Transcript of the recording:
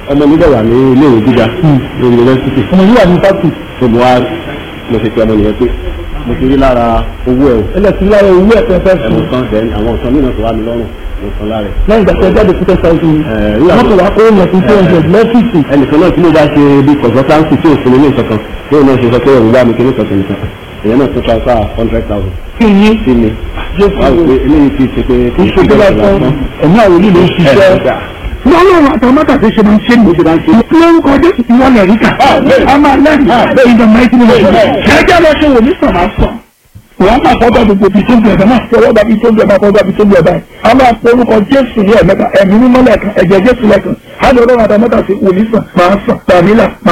ọmọ mi dẹ̀ wà ní ilé ìwé gíga ní yunifásitì ọmọ yìí wà ní fásitì tó mo wá mo ṣe pé ọmọ nìyẹn pé mo ti rí lára owó ẹ̀ o ẹlẹ́sìn lára owó ẹ̀ fẹ́ fẹ́ ẹ̀ mo sùn san then àwọn nǹkan mìíràn tó wà mí lọ́rùn mo san lára ẹ̀. lẹ́yìn ìgbà tí ẹ jáde fún tẹ́sán ìṣòro Ẹ̀, nígbà tó- mọ́tò wá kó yẹn fún two hundred lọ́fíìsì ẹnìkan náà tí mo bá ṣe bí consultancy tí ò fún mi ní nǹkan kan yóò náà ṣe sọ pé òun bá mi kiri kankan nìkan èèyàn náà tún transfer hundred thousand kí ni sí mi Jésù wá wò pé eléyìí ti ṣe pé kí n ìṣèjọba fún ẹ̀mí àwọn olú ló ń ṣiṣẹ́ lọ́lọ́run àtàmọ́tà tó ṣe máa ń ṣe ní oṣù láti lórúkọ jésù tí wọ́n lè rí kà á máa lẹ́yìn ìdààmú ẹ̀jẹ̀ ní oṣù ẹ̀jẹ̀ lọ ṣe wò ní sàn máa sàn wọ́n máa fọ́dọ̀ gbogbo ibi tó ń bẹ̀rẹ̀ náà fọwọ́ bá ibi tó ń bẹ̀rẹ̀ máa fọwọ́ ibi tó ń bẹ̀rẹ̀ báyìí a máa forúkọ jésù ní ẹ̀mẹ́ta ẹ̀mí mímọ́ lẹ́ẹ̀kan ẹ̀jẹ̀ jésù lẹ́ẹ̀kan á lọ lọ́run àtàmọ́tà sí wò ní sàn máa sàn tàbí là